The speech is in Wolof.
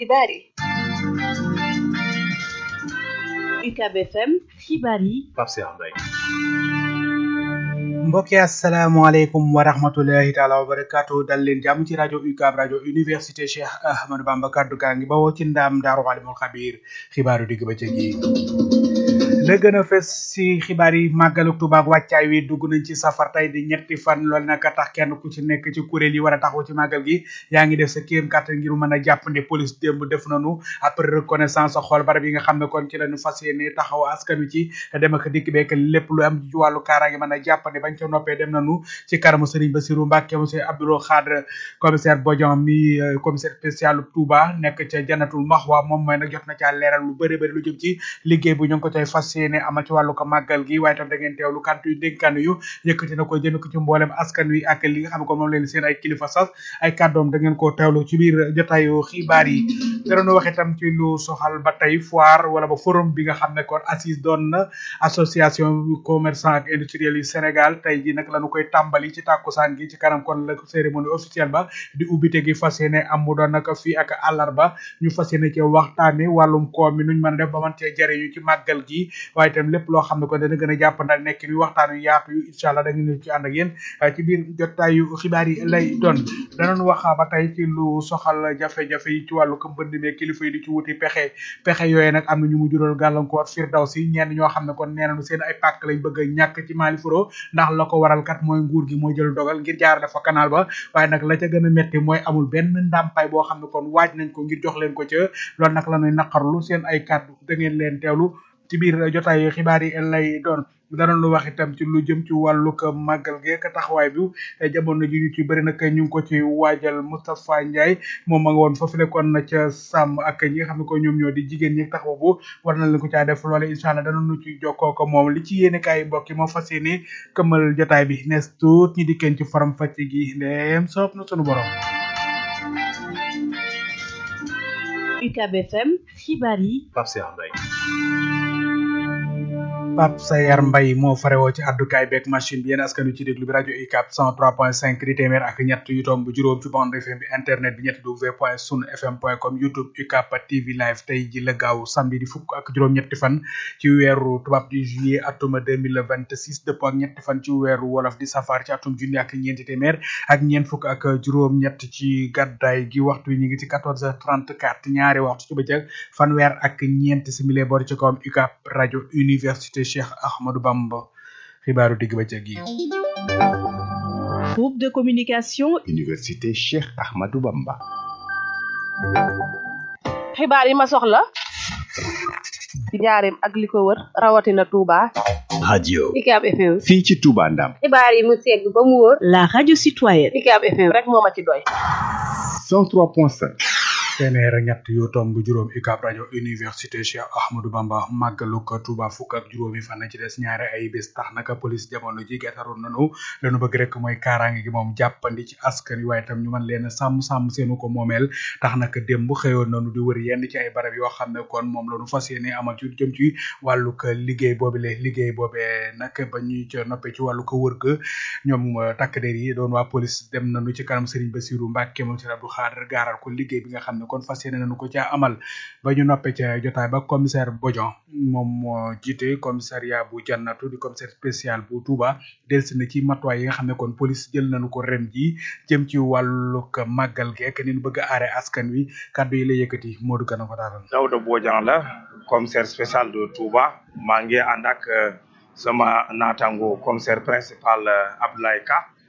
xibaar yi UCAB FM xibaar yi Pape Cheikh Mbaye mbokki asalaamaaleykum wa rahmatulahi taala wa barakaatu dal leen jàmm ci rajo UCAB rajo université Cheikh Ahmadou Bamba kaddu gaa ngi bawoo ci ndaam daaru alimul xabiir xibaaru digg ba gi la gën a fes ci xibaar yi màggalu Tuuba ak wàccaay wi dugg nañ ci safar tey di ñetti fan loolu nag tax kenn ku ci nekk ci kuréel yi war a taxaw ci màggal gi yaa ngi def sa kéem kàttan ngir mën a jàpp ne police démb def nañu après reconnaissance xool barab yi nga xam ne kon ci lañu fas yéene taxaw askan wi ci dem ak dikk beek lépp lu am ci wàllu kaaraange mën a jàpp ne bañ ca noppee dem nañu ci kanamu Serigne Bassirou Mbacke monsieur Abdoulaye Khadre commissaire Bodian mi commissaire spécial Touba nekk ca Jannatul Mahwa moom mooy nag jot na caa leeral lu bëri bëri lu jëm ci liggéey bu ñu ngi ko cay fas yéene ama ci wàllu ko màggal gi waaye tam da ngeen teewlu kantu yu dénkaan yu yëkkati na ko jëme ko ci mboolem askan wi ak li nga xam ne ko moom leen seen ay kilifa sas ay kàddoom da ngeen ko teewlu ci biir jotaayu xibaar yi danoonu wax itam ci lu soxal ba tey foire wala ba forum bi nga xam ne kon assise doon na association commerçant ak industriel yi Sénégal tey ji nag lañu koy tàmbali ci tàkkusaan gi ci kanam kon la cérémonie officielle ba di ubbite gi fas yéene am mu doon nag fii ak àllarba ñu fas yéene ci waxtaane wàllum koom mi nuñ mën a def ba mën cee jariñu ci màggal gi waaye itam lépp loo xam ne ko dana gën a jàppandal nekk ni waxtaan yu yaatu yu incha allah da ngeen ci ànd ak yéen ci biir jotaayu xibaar yi lay doon danoon wax ba tey ci lu soxal jafe-jafe yi ci wàllu ko mbënd mi kilifa yi di ci wuti pexe pexe yooyu nag am na ñu mu jural gàllankoor firdaw si ñenn ñoo xam ne kon nee nañu seen ay pàkk lañ bëgg a ñàkk ci Mali furo ndax la ko waral kat mooy nguur gi mooy jël dogal ngir jaarale fa canal ba waaye nag la ca gën a metti mooy amul benn ndàmpaay boo xam ne kon waaj nañ ko ngir jox leen ko ca loolu nag la ñuy naqarlu seen ay kàddu da ngeen leen teewlu ci biir jotaay xibaar yi lay doon dana lu wax itam ci lu jëm ci wàllu ko màggal geek taxawaay bi jamono ji ñu ci bëri nag ñu ngi ko ci waajal Moustapha Ndiaye moom ma nga woon foofu nekkoon na ca sàmm ak ñi nga xam ne ko ñoom ñoo di jigéen ñi taxaw bu war na leen ko caa def loole incha allah dana nu ci jokkoo ko moom li ci yéene kaay mbokk yi moo fas yéene këmmal jotaay bi nes tuut ñi dikkeen ci faram fàcc gi ndeem soob na sunu borom UCAB FM xibaar yi Pape Cheikh Mbaye Pape Sayar Mbaye moo farewoo ci àddukaay beeg machine bi yéen askan wi ci déglu bi rajo UCAB 103.5 di téeméer ak ñett yu tomb juróom ci bande FM bi internet bi ñetti w point sun fm point com youtube UCAB TV live tey ji la gaaw samedi di fukk ak juróom-ñetti fan ci weeru tubaab di juillet atuma 2026 dëppoo ak ñetti fan ci weeru wolof di safar ci atum junni ak ñeenti téeméer ak ñeent fukk ak juróom-ñett ci gàddaay gi waxtu wi ñu ngi ci 14h34 ñaari waxtu ci bëccëg fanweer ak ñeenti simili boor ci kawam UCAB rajo université Cheikh Ahmadou Bamba xibaaru digg bëccëg yi groupe de communication Université Cheikh Ahmadou Bamba xibaar yi ma soxla ci njaareem ak li ko wër rawatina Touba radio UCAB FM fii ci Touba Ndam xibaar yi mu segg ba mu wóor la radio citoyenne UCAB FM rek moo ma ci doy 103.5 téeméer ak ñett yu tomb juróom UCAB rajo université Cheikh Ahmadou Bamba màggalu ko Touba fukk ak juróomi fan ci des ñaari ay bés tax naka police jamono ji getaroon nanu lañu bëgg rek mooy kaaraange gi moom jàppandi ci askan wi waaye tam ñu mën leen a sàmm sàmm seenu ko moomeel tax naka démb xëyoon nanu di wër yenn ci ay barab yoo xam ne kon moom lañu fas yéene amal ci jëm ci wàllu ko liggéey boobi le liggéey boobee nag ba ñuy ca noppee ci wàllu ko wër ga ñoom takk der yi doon waa police dem nanu ci kanam Serigne Bassirou Mbacke moom Serigne Abdou Khadre gaaral ko liggéey bi nga xam ne kon fas yéene nañu ko caa amal ba ñu noppee ca jotaay ba commissaire Bodian moom moo jiite commissariat bu jannatu di commissaire spécial bu Touba delsi na ci matuwaay yi nga xam ne kon police jël nañu ko ren ji jëm ci wàllug màggal geek ni ñu bëgg a aare askan wi kàddu yi la yëkkati Modou Gana ko daatal Daouda Bodian la commissaire spécial de Touba maa ngi ànd ak sama naataango commissaire principal Abdoulaye Ka